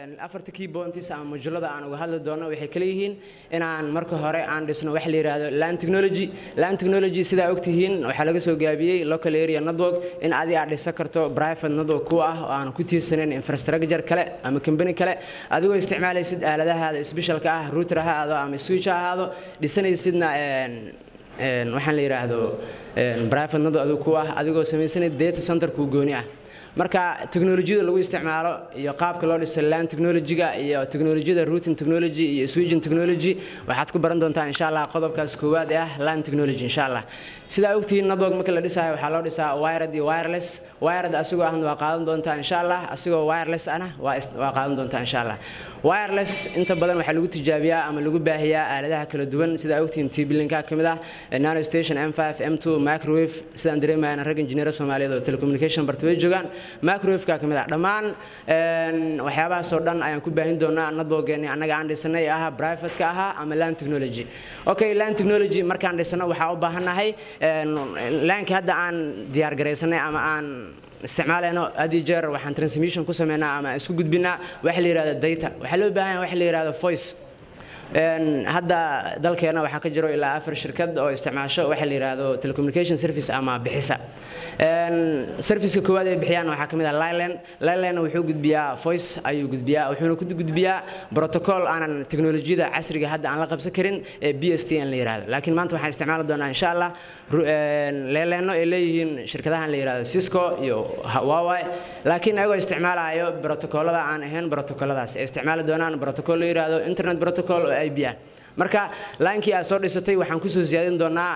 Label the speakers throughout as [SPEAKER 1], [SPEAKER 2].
[SPEAKER 1] afarta key points ama majalada aan uga hadli doono waxay kala yihiin inaan marka hore aan dhisno wax la yidhaahdo land technology land technology sidaa ogtihiin waxaa laga soo gaabiyey local area network in adi aad dhisan karto private network ku ah oo aan ku tiirsanayn infrastructure kale ama company kale adigoo isticmaalaysid aaladahaada specialka ah router ha ahaado ama switch ha ahaado dhisanaysidna waxaan la yidhaahdo private network adigu ku ah adigoo samaysanay data center kuu gooni ah marka teknolojiyada lagu isticmaalo iyo qaabka loo dhiso land technology-ga iyo teknolojiyada routing technology iyo switching technology waxaad ku baran doontaa insha allah qodobkaas koowaad ee ah land technology insha allah sidaa ogtihiin network marka la dhisaayo waxaa loo dhisaa wired iyo wireless wired asigoo ahna waa qaadan doontaa insha allah asigoo wireless ahna waa qaadan doontaa insha allah wireless inta badan waxaa lagu tijaabiyaa ama lagu baahiyaa aaladaha kala duwan sidaa ogtihiin tblinka ka mid ah nano station m5 m2 microwave sidaan dareemayana rag injineero soomaaliyeed oo telecommunication barta way joogaan microwaveka ka mid ah dhammaan waxyaabahaasoo dhan ayaan ku baahin doonaa networkeeni annaga aan dhisanay ahaa privateka ahaa ama land technology okay land technology markaan dhisano waxaa u baahannahay laanka hadda aan diyaar garaysanay ama aan isticmaalayno had iyo jeer waxaan transmission ku sameynaa ama isku gudbinaa waxa la yidhahdo data waxaa loo baahan yahay waxa la yidhahdo voice hadda dalkeena waxaa ka jiro ilaa afar shirkad oo isticmaasho waxa la yidhahdo telecommunication service ama bixisa serviceka koowaad ay bixiyaan waxaa ka mid ah liland liland wuxuu gudbiyaa voice ayuu gudbiyaa wuxuuna ku gudbiyaa protocol aanan teknolojiyada casriga hadda aan la qabsan karin ee b s t n la yidhahdo laakiin maanta waxaan isticmaali doonaa insha allah leeleeno ay leeyihiin shirkadahan la yidhahdo cisco iyo huawei laakiin ayagoo isticmaalayo protocolada aan ahayn protocoladaas ay isticmaali doonaan protocol la yidhahdo internet protocol oo ib ah marka laankii aad soo dhisatay waxaan kusoo siyaadin doonaa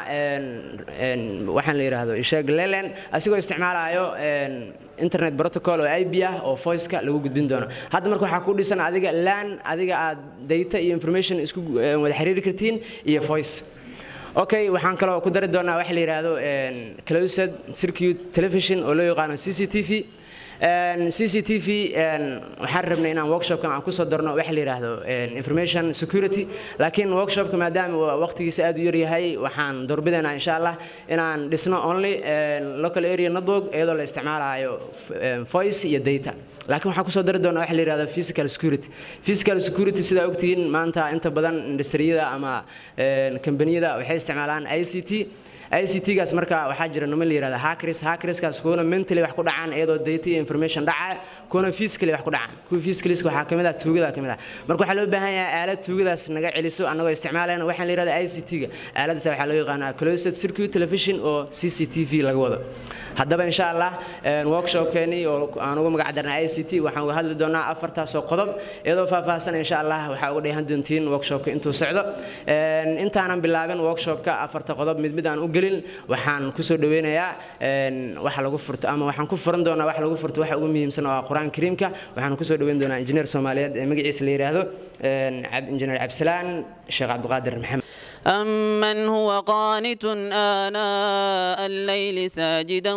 [SPEAKER 1] waxaan la yidhaahdo isheeg lelen asigoo isticmaalayo internet protocol oo ib ah oo voiceka lagu gudbin doono hadda marka waxaa ku dhisan adiga lan adiga aad data iyo information isku wada xiriiri kartiin iyo voice okay waxaan kaloo ku dari doonaa waxa la yidhaahdo closed circuit television oo loo yaqaano c c t v c c t v waxaan rabnay inaan workshopkan aan kusoo darno waxa la yidhaahdo information security laakiin workshopka maadaama waqtigiisa aad u yar yahay waxaan doorbidaynaa insha allah inaan dhisno only local area network iyadoo la isticmaalayo voice iyo data laakiin waxaan kusoo dari doonaa waxa la yidhahdo physical security physical security sidaa ogtihiin maanta inta badan industriyada ama kambaniyada waxay isticmaalaan i c t ICT-gaas marka waxaa jira nimo la yidhahda hackers hackerskaas kuwana mentally wax ku dhacaan iyadoo data iyo information dhacaya kuwana physically wax ku dhacaan kuwa physicallyska waxaa kamid ah tuugada kamid ah marka waxaa loo baahan yahay aalad tuugadaas naga celiso annagoo isticmaalayna waxaan la yidhahda ICT-ga aaladaas waxaa loo yaqaanaa closed circuit television oo CCTV laga wado haddaba insha allah workshopkeeni oo aan ugu magac darnay i c t waxaan uga hadli doonaa afartaasoo qodob iyadoo faahfaahsan insha allah waxaa uga dheehan doontiin workshopka intuu socdo intaanan bilaabin workshopka afarta qodob mid mid aan u gelin waxaan kusoo dhaweynayaa waxa lagu furto ama waxaan ku furan doonaa waxa lagu furto waxa ugu muhiimsan oo ah qur-aan kariimka waxaan kusoo dhaweyn doonaa injineer soomaaliyeed ee magaciisa la yidhaahdo injineer cabdisalaan sheekh cabdiqaadir maxamed
[SPEAKER 2] أمن هو قانت آناء الليل ساجدا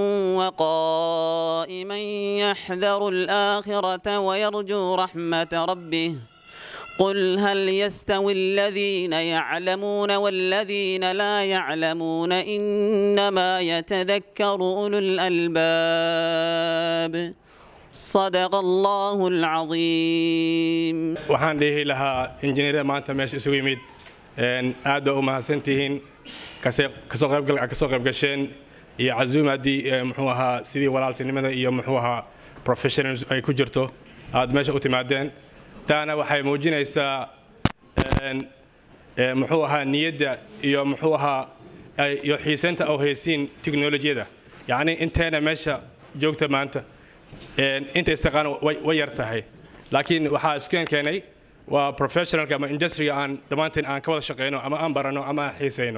[SPEAKER 2] وقائما يحذر الآخرة ويرجو رحمة ربه قل هل يستوي الذين يعلمون والذين لا يعلمون إنما يتذكر أولو الألباب صدق الله العظيم
[SPEAKER 3] waxaan dhihi lahaa injineerada maanta meesha isugu yimid aad baa u mahadsantihiin kasoo qaybgasheen iyo casuumaddii muxuu ahaa sidii walaaltinimada iyo muxuu ahaa professionals ay ku jirto aad meesha u timaadeen taana waxay muujinaysaa muxuu ahaa niyadda iyo muxuu ahaa iyo xiisaynta oo haysiin teknolojiyada yacni inteena meesha joogta maanta inta istaqaan way yar tahay laakiin waxaa iskeen keenay waa professionalka ama industriga aan dhammaanteen aan ka wada shaqeyno ama aan barano ama aan xiisayno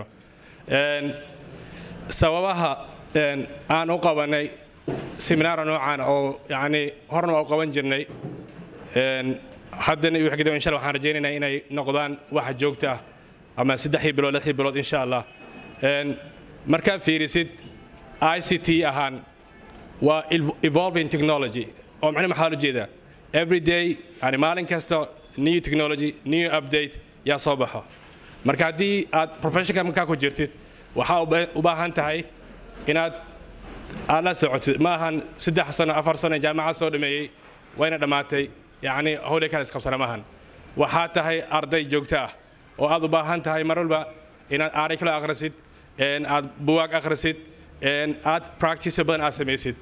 [SPEAKER 3] sababaha aan u qabanay seminaara noocan oo yani horna waa u qaban jirnay haddana iyo wixii insha Allah waxaan rajaynaynaa inay noqdaan waxa joogta ah ama saddexii bilood lixii bilood insha Allah markaad fiirisid ICT ahaan waa evolving technology oo macnaheedu maxaa loo jeedaa every day yani maalin kasta new technology new update yaa soo baxo marka haddii aad professionka markaa ku jirtid waxaa u baahan tahay inaad aad la socotid ma ahan saddex sano afar sano jaamacad soo dhameeyey wayna dhammaatay yacni howle kale isqabsana maahan waxaa tahay arday joogto ah oo aad u baahan tahay mar walba inaad aaray kala akhrisid aad buwaag akhrisid aad practice badan aad samaysid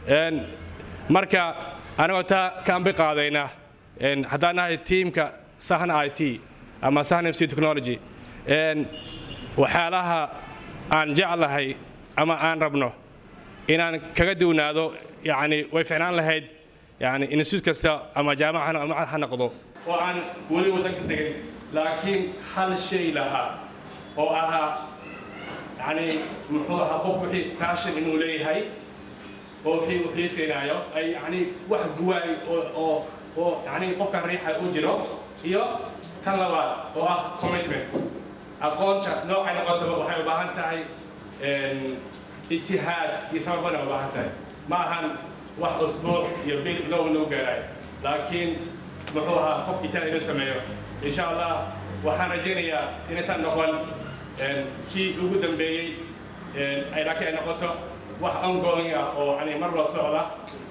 [SPEAKER 3] marka anagoo taa ka ambi qaadayna haddaan nahay tiimka sahn i t ama sahn mc technology waxyaalaha aan jeclahay ama aan rabno inaan kaga duwnaado yani way ficnaan lahayd yani institute kasta ama jaamaca ama ha noqdo oo aan weli waddanka tegin laakiin hal shay lahaa oo ahaa yani muxuu ahaa qof wixii passion inuu leeyahay oo wixii uu xiisaynaayo ay yani wax guwaay oo oo oo yani qofkan riixa u jiro iyo tan labaad oo ah commitment aqoonta noocay noqotaba waxay u baahan tahay ijtihaad iyo sababana u baahan tahay ma ahan wax usbuuc iyo bil ilow lagu gaarayo laakiin muxuu ahaa qof ijtihaad inuu sameeyo insha allah waxaan rajaynayaa inaysan noqon kii ugu dambeeyey ay laakiin ay noqoto wax ongoing ah oo yani mar la socda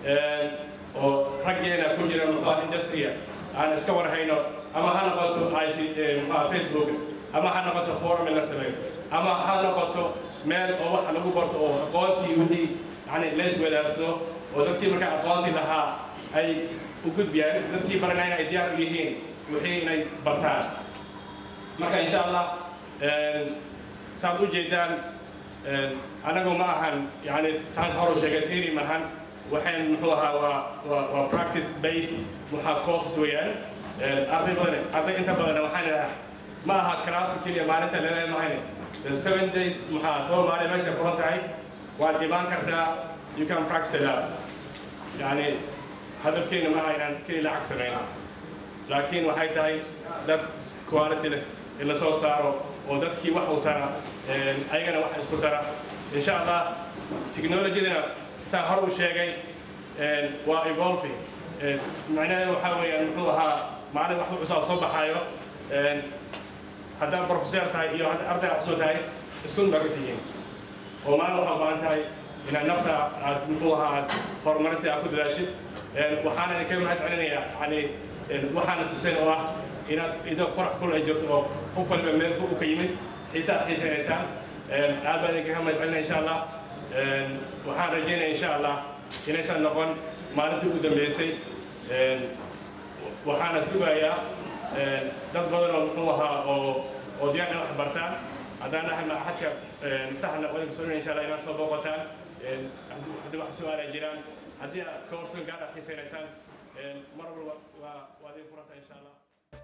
[SPEAKER 3] oo raggeena ku jira muxuu industria aan iska warhayno ama ha noqoto ic muxuu facebook ama ha noqoto forum in la sameeyo ama ha noqoto meel oo wax lagu barto oo aqoontii wixii yani la iswadaarsado oo dadkii markaa aqoontii lahaa ay u gudbiyaan dadkii baranayna ay diyaar u yihiin wixii inay bartaan marka insha allah saad u jeedaan anagu ma ahan yani saan horu sheegay theory maahan waxayn muxuu ahaa waa waa waa practice based waxaa courses weeyaan arday badan arday inta badan waxaan idhahaa ma aha class keliya maalinta leedahay mahayne the seven days maxaa toba maalin meesha furan tahay waad imaan kartaa you can practice the lab yani hadafkeena ma aha inaan keli lacag samayna laakiin waxay tahay dad quality leh in la soo saaro oo dadkii wax u tara ayagana wax isku tara insha allah technologydana saa hor u sheegay waa evolving macnaheedu waxaa weeyaan muxuu ahaa maalin wax cusub soo baxaayo haddaad professor tahay iyo hadda arday aad soo tahay isun baga tihiin oo maalin waxaa baahan tahay inaad nafta aad muxuu ahaa aad horumarinta aad ku dadaashid waxaana idinkaga mahad celinayaa yani waxaana tuseen oo ah inaad ido qorax kul ay jirto oo qof waliba meel u ka yimid xiisa aad xiisaynaysaan aad baan idinkaga mahad celinaya insha allah waxaan rajaynaya insha allah inaysan noqon maalintii ugu dambeysay waxaana sugayaa dad badan oo muxuu ahaa oo oo diyaar in wax bartaan haddaan nahay maxadka saxna waa idinku soo insha allah inaad soo booqataan haddii wax su-aala jiraan haddii aad koorsan gaar aad xiisaynaysaan mar walba waa waa idin furanta insha allah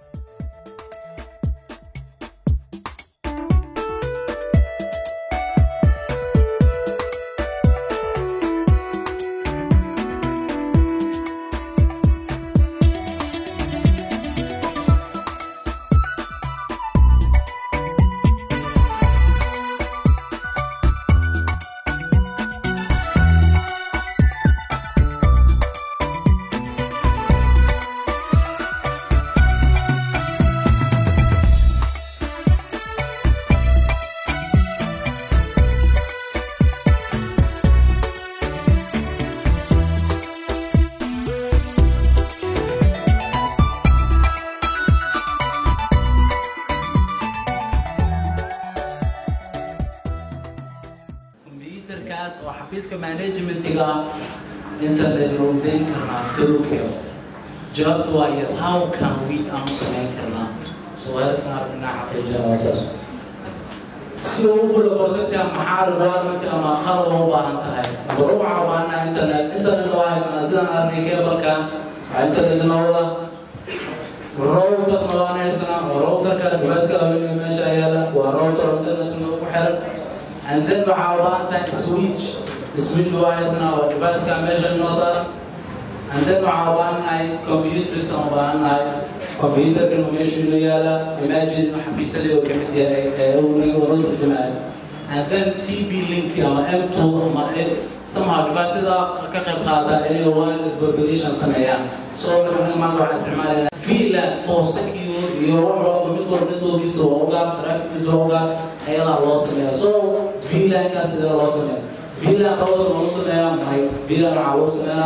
[SPEAKER 4] computerkaas oo xafiiska managementiga internet loogu dayn karnaa through jawaabtu waa yes how can we aanu samayn karnaa so hadafkan arrinaa xaqiijinaa si uu u kula bartagtaa maxaa requirement ama qalab u baahan tahay number one waxaa u baahanaa internet internet waa haysanaa sidaan arnay kebalkan waa internet nawada router ma waan haysanaa oo routerka device-ka haweenka meesha yaala waa router internet ku xiran and then waxaa u baahan tahay switch switch waa haysanaa oo device-ka meesha noo saar and then waxaa u baahan nahay computers aan u baahan nahay computerka inuu meesha inoo yaala imagine xafiisadii oo kamid yahay ee uu naga wada turjumaayo and then tv link ama m2 ama somehow device-da ka qayb qaata inay wireless propagation sameeyaan so waxaan maanta waxaan isticmaalaynaa VLAN for secure iyo wax walba mid walba mid walbiisa waa ugaar traffickiisa waa ugaar ayadaa loo sameeya so VLAN-kaas sidee loo sameeya VLAN router loo sameeyaa may VLAN waxaa loo sameeyaa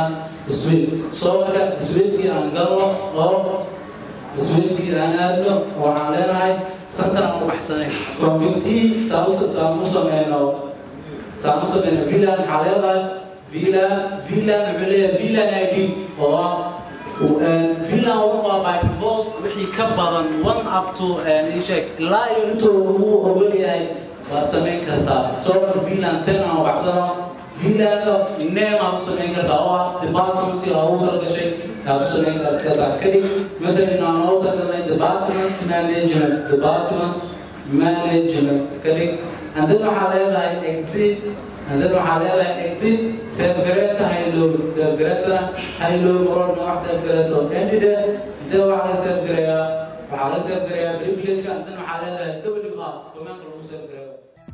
[SPEAKER 4] switch soo marka switchkii aan galno oo switchkii aan aadno waxaan leenahay santan aan u baxsanay configtii saan u saan u sameyno saan u sameyno vlan maxaa leedahay vlan vlan wuxuu leeyahay vlan id oo ah vlan one waa by default wixii ka badan one up to ishek ilaa iyo intuu lagu ogol yahay waad samayn kartaa soo marka vlan ten aan u baxsano vlano name aad u samayn kartaa oo ah department aa ugu talgashay aad u samayn kartaa kadib matalan aan ugu talgalnay department management department management kadib and then waxaa leedahay exit and then waxaa leedahay exit safgareeta haylow safgareetana haylow maroon nooc safgareyso endide intee waxaa laga safgareeyaa waxaa laga safgareeyaa privilege and then waxaa leedahay w r domaanka lagu safgareeyo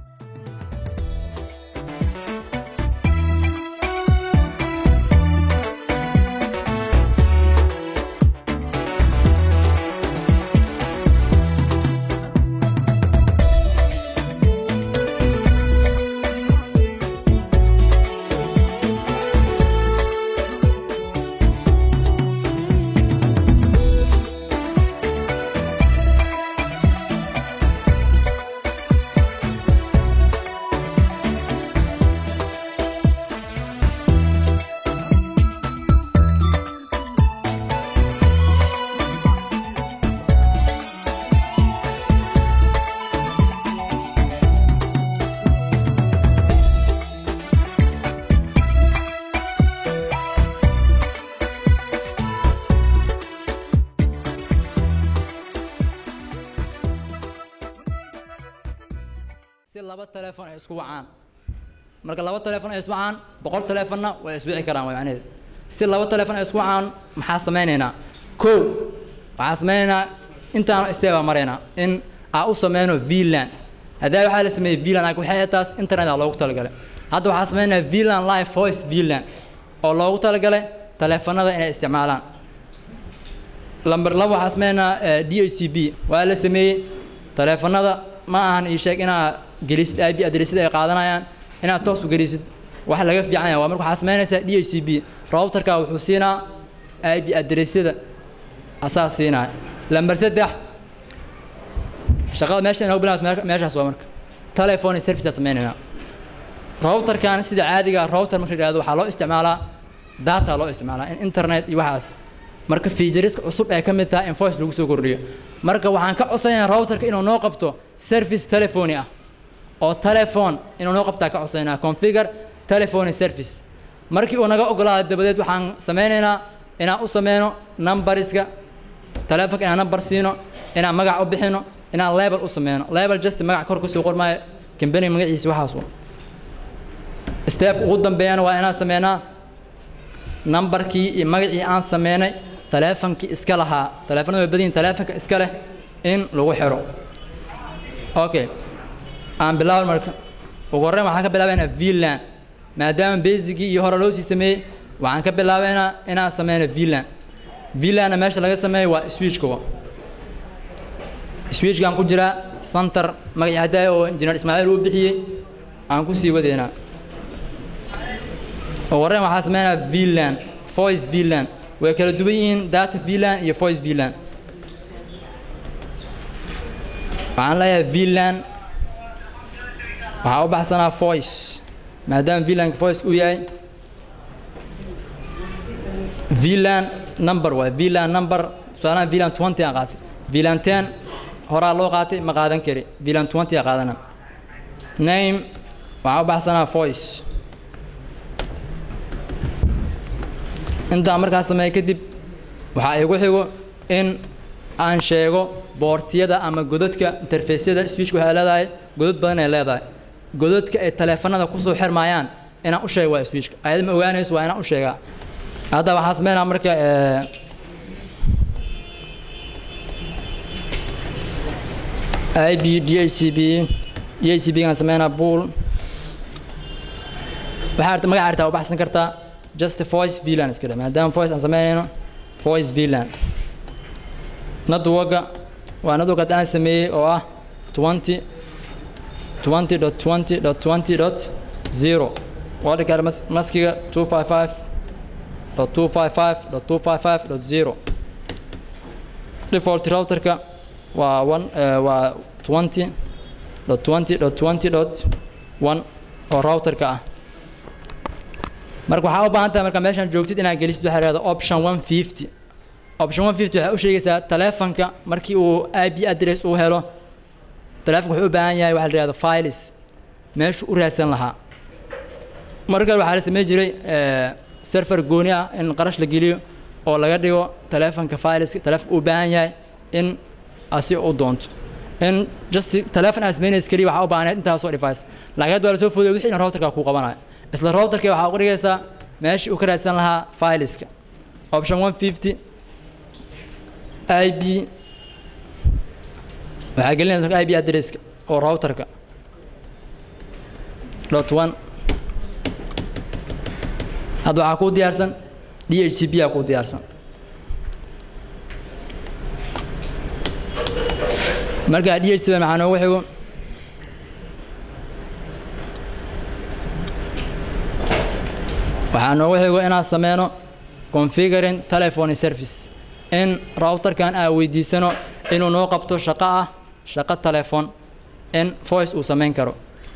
[SPEAKER 5] si laba telefoon ay isku wacaan marka laba telefoon ay isku wacaan boqol telefoonna way iswici karaan waa macnaheedu si laba telefoon ay isku wacaan maxaa samaynaynaa kow waxaa samaynaynaa intaanu isteebaa maraynaa in aa u sameyno vlan haddii waxaa la sameeyey vlan ag waxay ahayd taas internet aa loogu talagalay hadda waxaa samaynayaa vlan live voice vlan oo loogu talagalay teleefanada inay isticmaalaan lamber laba waxaa samaynaynaa d h c b waa la sameeyey teleefanada ma ahan ii sheeg inaa gelisid ib adresyada ay qaadanayaan inaad toos u gelisid wax laga fiican yahay waa marka waxaa samaynaysaa d h c b routerka wuxuu siinaa ib adresyada asaa siinaya lamber saddex shaqada meesha inoogu bilaabas meeshaas waa marka telephone service aa sameynaynaa routerkan sida caadiga router marka yidhahdo waxaa loo isticmaalaa data loo isticmaalaa in internet iyo waxaas marka featuriska cusub ee ka mid taha in voice lagu soo kordhiyo marka waxaan ka codsanayaa routerka inuu noo qabto service telephony ah oo telephone inuu noo qabtaa ka codsanaynaa configure telephony service markii uu naga ogolaado dabadeed waxaan sameynaynaa inaan u sameyno numbariska telefonka inaan number siino inaan magac u bixino inaan label u sameyno label just magac kor kasoo qormaayo company magaciisa waxaas u step ugu dambeeyana waa inaan sameynaa numberkii iyo magacii aan sameynay teleefonkii iska lahaa teleefonada way badiyin teleefonka iska leh in lagu xiro okay aan bilaabo marka ugu horreyn waxaan ka bilaabaynaa vlan maadaama basicgii iyo hore loo sii sameeyey waxaan ka bilaabaynaa inaan sameyno vlan vlanna meesha laga sameeyo waa switchka switchkaan ku jiraa center magacii haddaaya oo injineer ismaaciil uu bixiyey aan ku sii wadeynaa ugu horreyn waxaan sameynaa vlan voice vlan way kala duwan yihiin data vlan iyo voice vlan waxaan leeyahay vlan waxaa u baxsanaa voice maadaama vlanka voice uu yahay vlan number waay vlan number tusaalahan vlan twenty aan qaatay vlan ten horaa loo qaatay ma qaadan kari vlan twenty aan qaadana name waxaa u baxsanaa voice intaan markaas sameeya kadib waxaa igu xigo in aan sheego boortiyada ama godadka interfaceyada switchka waxay leedahay godad badan ay leedahay godadka ay taleefanada kusoo xirmayaan inaan u sheego waa switchka ayada ma ogaanayso waa inaan u sheegaa hadda waxaan sameynaa marka ib dhcb dhcb gaan sameynaa pool waxaa magaca artaa u baxsan kartaa just voice vlan iska dhe maadaama voice aan sameynayno voice vlan nadwoga waa nadwog hadda aan sameeyey oo ah twenty twenty dot twenty dot twenty dot zero wadhika maskiga two five five dot two five five dot two five five dot zero default routerka waa one eh, waa twenty dot twenty dot twenty dot one oo routerka ah marka waxaa u baahan tahay marka meeshaan joogtid inaad gelisid waxaa lahahda option one fifty option one fifty waxay u sheegaysaa taleefanka markii uu ip address uu helo taleefanka wuxuu u baahan yahay waxa la yihahdo files meeshuu u raadsan lahaa marka waxaa la samayn jiray eh, server gooni ah in qarash la geliyo oo laga dhigo taleefanka fileska taleefanka uu baahan yahay in asi u doonto in just taleefon aad samaynaysa keliya waxaa u baahan intaasoo device laakiin hadda waa lasoo fooday wixii dhan routerka kuu qabanayo isla routerka waxaa uga dhigaysaa meeshii uu ka raadsan lahaa fileska option one fifty ib waxaa gelinaysa marka ib addresska oo routerka dot one hadda waxaa kuu diyaarsan d h c p aa kuu diyaarsan marka d h c p maxaa noogu xigo waxaa noogu xigo inaan sameyno configuring telephone service in routerkan aan weydiisano inuu noo qabto shaqo ah shaqo telephone in voice uu samayn karo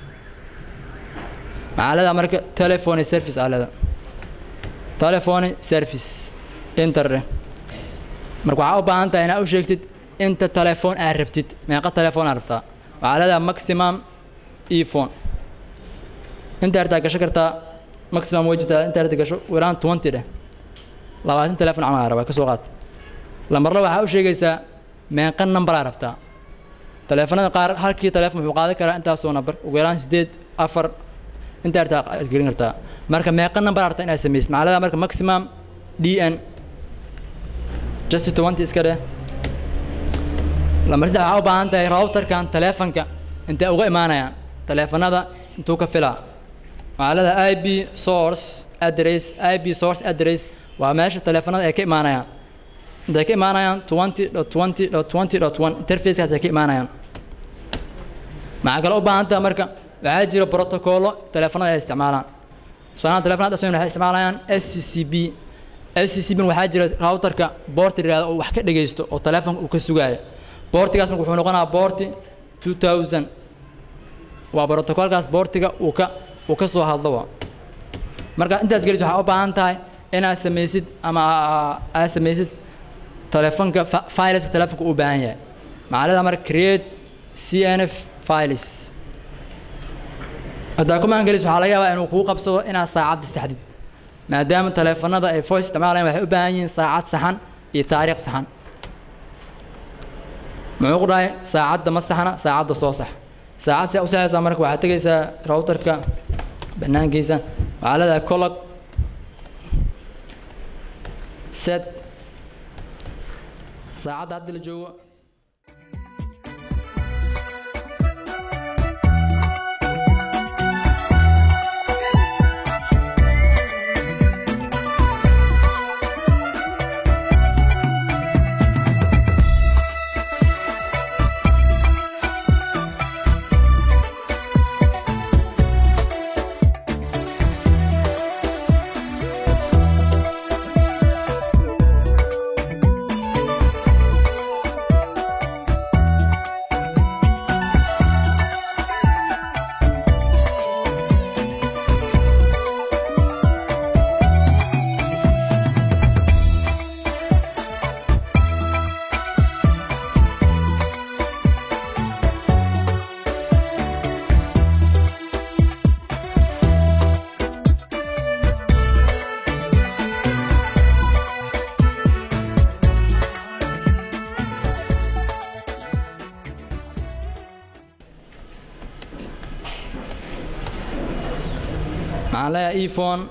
[SPEAKER 5] maxaa leedaha marka telephone service aa leedaha telephone service interre marka waxaa u baahan tahay inaad u sheegtid inta telefoon aad rabtid meeqa telefoon aad rabtaa waxaa leedaha maximum ephone inta hartaa gasho kartaa maximum way jirtaa inta harta gasho wilaan twenty dheh labaatan telefoon camal aa rabaa ka soo qaad lambarla waxaa u sheegaysaa meeqa number aa rabtaa teleefanada qaar halkii telefoon wuxuu qaadan karaa intaasoo number ugu yaraan sideed afar inta hartaa aad gelin kartaa marka meeqa number aa rabtaa inaad samaysid maxaa leedaha marka maximum d n just twenty iska dheh lambar saddex waxaa u baahan tahay routerkan teleefanka intee uga imaanayaan teleefanada intuu ka filaa waxaa leedahay i b source address i b source address waa meesha teleefanada ay ka imaanayaan intay ka imaanayaan twenty dot twenty dot twenty dot one interfacekaas ay ka imaanayaan maxaa kale u baahan tahay marka waxaa jira protocollo teleefanada ay isticmaalaan tusaalahan teleefanada dhafsan waxay isticmaalayaan s c c b s c c b waxaa jira routerka boorti yidhahda oo wax ka dhegaysto oo teleefonka uu ka sugaayo boortigaas marka wuxuu noqonayaa boorti two thousand waa protocolkaas boortiga uu ka uu ka soo hadlo waa marka intaas gelis waxaa u baahan tahay inaad samaysid ama aad samaysid telefonka fileska telefonka uu baahan yahay maxaa leedaha marka create c n f files haddaa command gelis waxaa laga yaabaa inuu kuu qabsado inaad saacadda saxdid maadaama teleefanada ay voice isticmaalayaan waxay u baahan yihiin saacad saxan iyo taariikh saxan muxuu ku dhahay saacadda ma saxna saacadda soo sax saacad si u saxaysaa marka waxaad tegaysaa routerka banaankiisa waxaa leedahay colog set saacadda hadda la joogo maxaan leeyahay ephone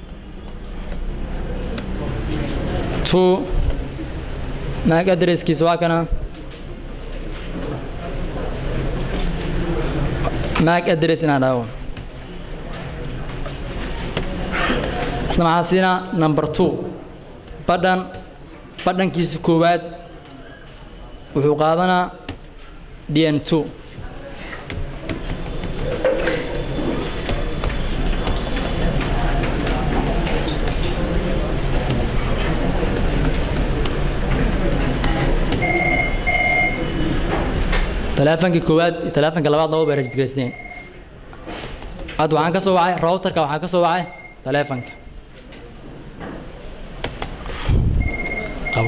[SPEAKER 5] two maag adresskiisa waa kana maag adress inaan dhaho isna maxaa siinaa number two badhan badhankiisa koowaad wuxuu qaadanaa d n two taleefanka koowaad iyo taleefanka labaad laba bay registraysteen hadda waxaan ka soo wacay routerka waxaan ka soo wacay taleefanka qabo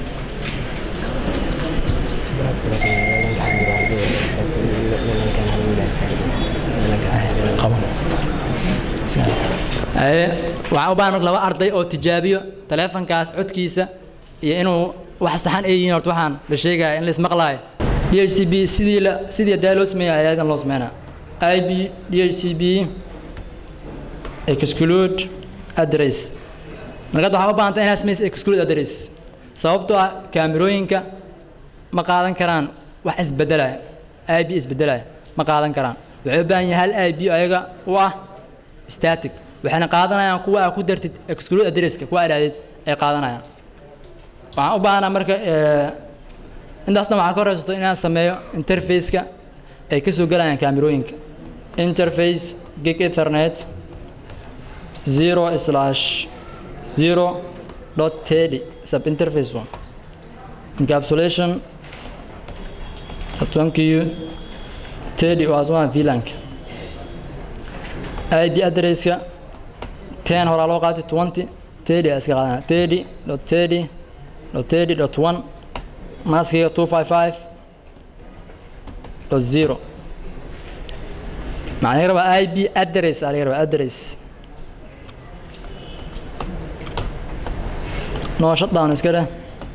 [SPEAKER 5] qabo Ee, waxaan u baahan marka laba arday oo tijaabiyo taleefankaas codkiisa iyo inuu wax saxan ay yihiin horta waxaan la sheegaya in la ismaqlaayo dhcb sidii la sidii daa loo sameeya ayaadan loo sameynaa ib dhcb exclude address markaad waxaa u baahanta inaad samaysa exclude address sababtoo ah kaamirooyinka ma qaadan karaan wax isbedelaya ib isbedelaya ma qaadan karaan waxay u baahan yahay hal ib ayaga u ah static waxayna qaadanayaan kuwa aad ku dartid exclude addresska kuwa idhaahdid ay qaadanayaan waxaan u baahanaa marka eh, intaasna waxaa ka horeysato inaan sameeyo interfaceka ay ka soo gelayaan kaamirooyinka interface gig ethernet zero slash zero dot teddy sub interface one encapsulation atwankiyu teddy oo asmaa VLANk ip addresska ten horaa loo qaatay twenty teddy aa iska qaadana teddy dot teddy dot teddy dot one maskiga two five five dot zero maxaa laga rabaa ip address aa laga rabaa address no shutdown iska dheh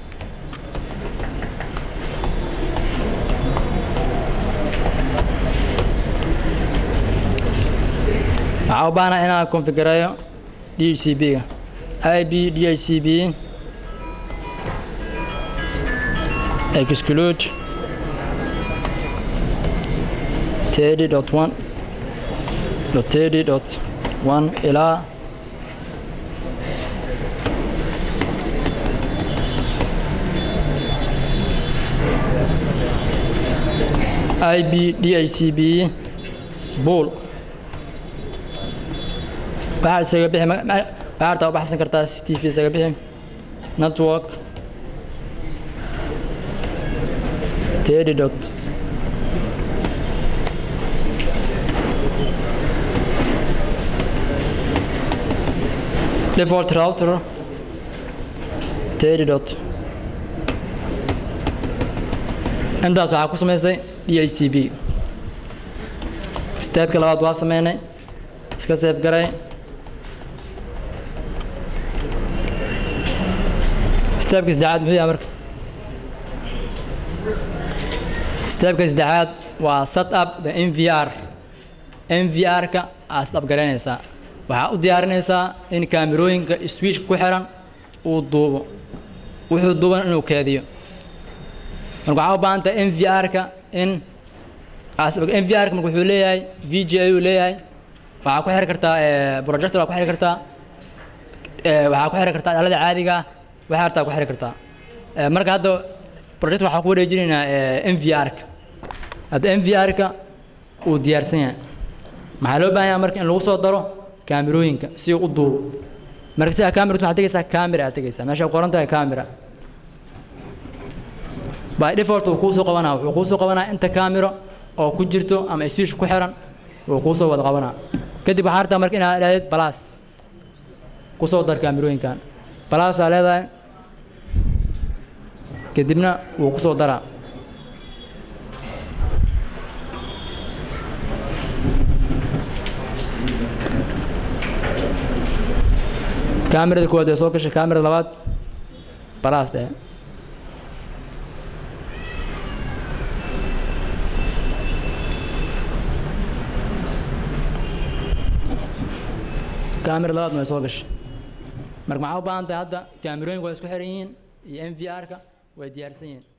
[SPEAKER 5] waxaa u baahnaa inaan konfigureeyo dhcb-ga ib dhcb exclude teddy dot one dot teddy dot one ilaa ib dhcb bool waxaad isaga bixi ma- ma- waxaad rabtaa u baxsan kartaa tv isaga bixi network teddy dot default router teddy dot intaas waxaa ku samaysay dhcb steebka labaad waa sameynay iska seef garay steebka saddexaad muxuu yahay marka steebka saddexaad waa set up the mvr mvr-ka aad set up garaynaysaa waxaa u diyaarinaysaa in kaamirooyinka switch ku xiran uu duubo wuxuu duuban inuu keediyo marka waxaa u baahan tahay mvr-ka in mvr-ka marka wuxuu leeyahay vg ayuu leeyahay waxaa ku xiri kartaa eh, projector waa ku xiri kartaa eh, waxaa ku xiri kartaa dhalada caadiga ah waxaa hartaa ku xiri kartaa Eh, marka hadda projector waxaa ku wareejinaynaa eh, mvr-ka hadda mvr-ka uu diyaarsan yahay maxaa loo baahan yahay marka in lagu soo daro kaamirooyinka si uu u duubo marka sidaa kaamiratu waxaad tegaysaa camera aad tegaysaa meesha ay qoran tahay camera by default wuu kuu soo qabanaa wuxuu kuu soo qabanaa inta kaamiro oo ku jirto ama switch ku xiran wuu kuu soo wada qabanaa kadib waxaa rabtaa marka inaad idhahdid balaas ku soo dar kaamirooyinkan balaasaa leedahay kadibna wuu ku soo daraa kaamirada koowaad ee soo gashay kaamirada labaad balaas dheh kaamira labaadna way soo gashay marka maxaa u baahan tahay hadda kaamirooyinku way isku xiran yihiin iyo m v r-ka way diyaarsan yihiin